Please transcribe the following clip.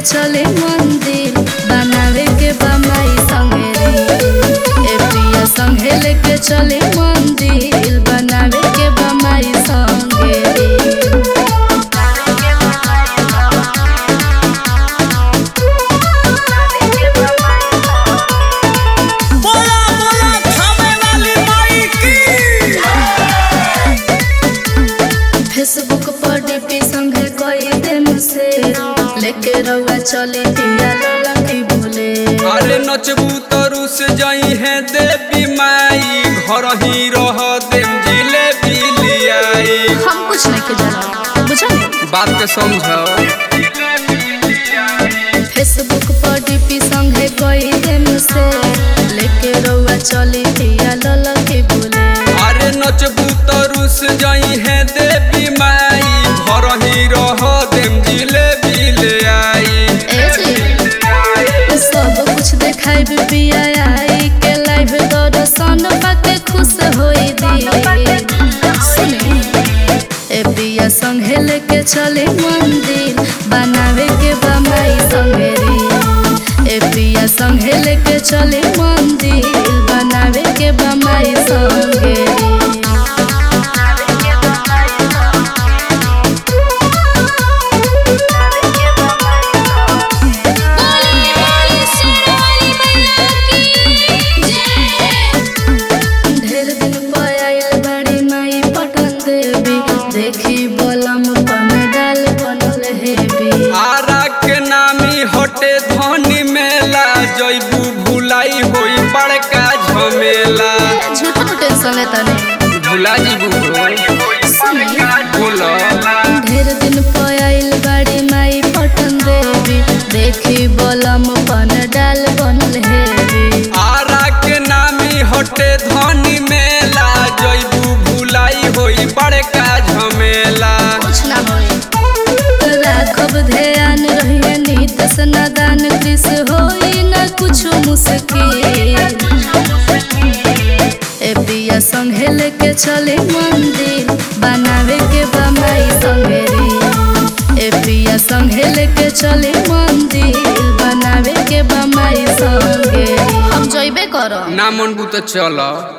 चले मंदिर बनावे के बमाई संगे ए प्रिया संगे लेके चले मंदिर बनावे के बमाई संगे बोला बोला खावे वाली माई की फेसबुक पर डीपी संगे कोई दिन से लेके रउआ चले पिया ललकी बोले अरे नचबू तरू से जाई है देवी माई घर ही रह देम जिलेबी लियाई हम कुछ नहीं के जाना बुझल बात के समझ फेसबुक पर डीपी संगे कोई दिन से लेके रउआ चली पिया ललकी बोले अरे नचबू तरू से जाई है देवी माई घर ही रह देम जिलेबी लियाई ए जी सब कुछ देखाई पिया आई के लाइव दर्शन पाके खुश होई दी सुनी ए पिया संगे लेके चले मंदिर बनावे के बमाई संगे रे ए पिया संगे लेके चले मंदिर बनावे के बमाई संगे ढेर दिन पर आइल बड़ी माई पटन देवी देखी बोलम पन डाल बनल हेवी आरा के नामी हटे धनी मेला जैबू भुलाई होई बड़का झमेला झूठो टेंशन लेता नहीं भुला जीबू बोला ढेर दिन पर आइल बड़ी माई पटन देवी देखी बोलम पन डाल बनल हेवी आरा के नामी हटे धनी मेला जैबू भुलाई होई बड़का झमेला कुछ ना होई राखब ध्यान रहिए नीत सनादान कृष होई न कुछ मुश्किल ए पिया संगे लेके चले मंदिर बनावे के बमाई संगे रे ए पिया संगे लेके चले मंदिर बनावे के बमाई संगे हम जइबे करब ना मन तो चल